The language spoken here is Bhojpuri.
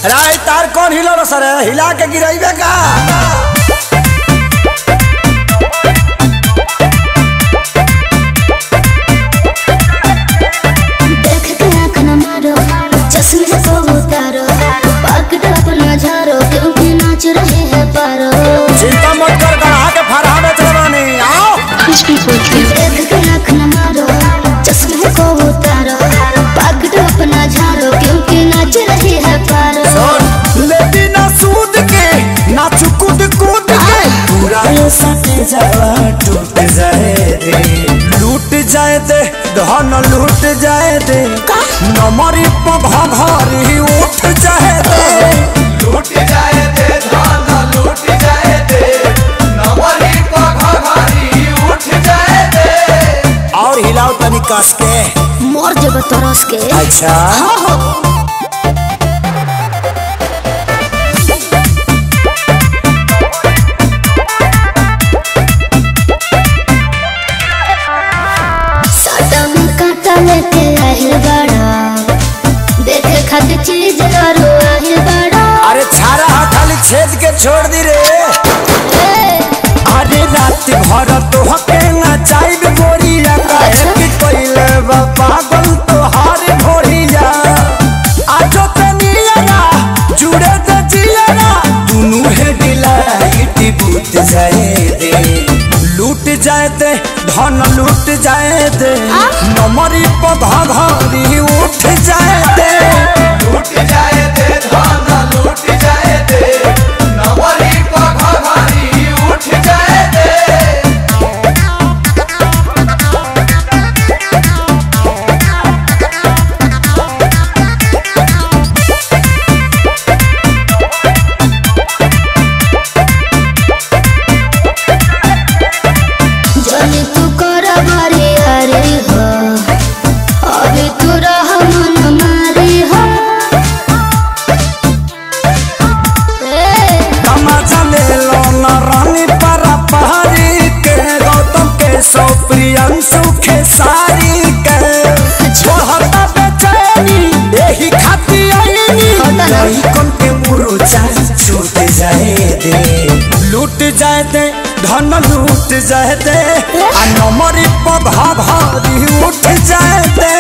अरे तार कौन हिलो रे सर हिला के गिराइबे का देख के आँख न मारो चश्मे को उतारो पकड़ अपना झारो क्योंकि नाच रहे हैं पारो चिंता मत कर गढ़ा के फरहा बेच बानी आओ कुछ भी बोलते देख के आँख न मारो चश्मे को उतारो पकड़ अपना झारो क्योंकि नाच रहे हैं पारो सुन लेती ना सूद के ना चुकुद कूद के पूरा ये सटे जावा टूट जाए दे लूट जाए दे धन लूट जाए दे नमरी पघा घरी उठ जाए दे लूट जाए दे धान लूट जाए दे नवरी पघारी उठ जाए दे और हिलाओ तनी कस के मोर जब तरस के अच्छा साटा में काटा लेके आहिल बड़ा देखे खातिर चीज करो आहिल बड़ा अरे छारा हा खाली छेद के छोड़ दी रे ए, अरे रात भर तो हके ना चाइब गोरिया काहे अच्छा। कि कोइले बा पागल तो हार भोरिया आजो तनिया जुड़े त जिया दुनु है डिलाइट बूत जाए दे लूट जाए दे धन लूट जाए दे नमरी पधा घरी उठ जाए दे लूट जाए दे धान लूट जाए दे नवरी पघारी उठ जाए दे जाने तू कर मारे अरे हो अभी तू रह मन मारे हो ए, तमाचा ले लो न रानी परा पहाड़ी के गौतम के सो प्रियंशु के सारी के छोहता बेचैनी यही खाती आईनी होता ना। यही कौन के मुरुचा छूट जाए दे लूट जाए दे धन लूट जाए दे आ नमरी पधा भारी उठ जाए दे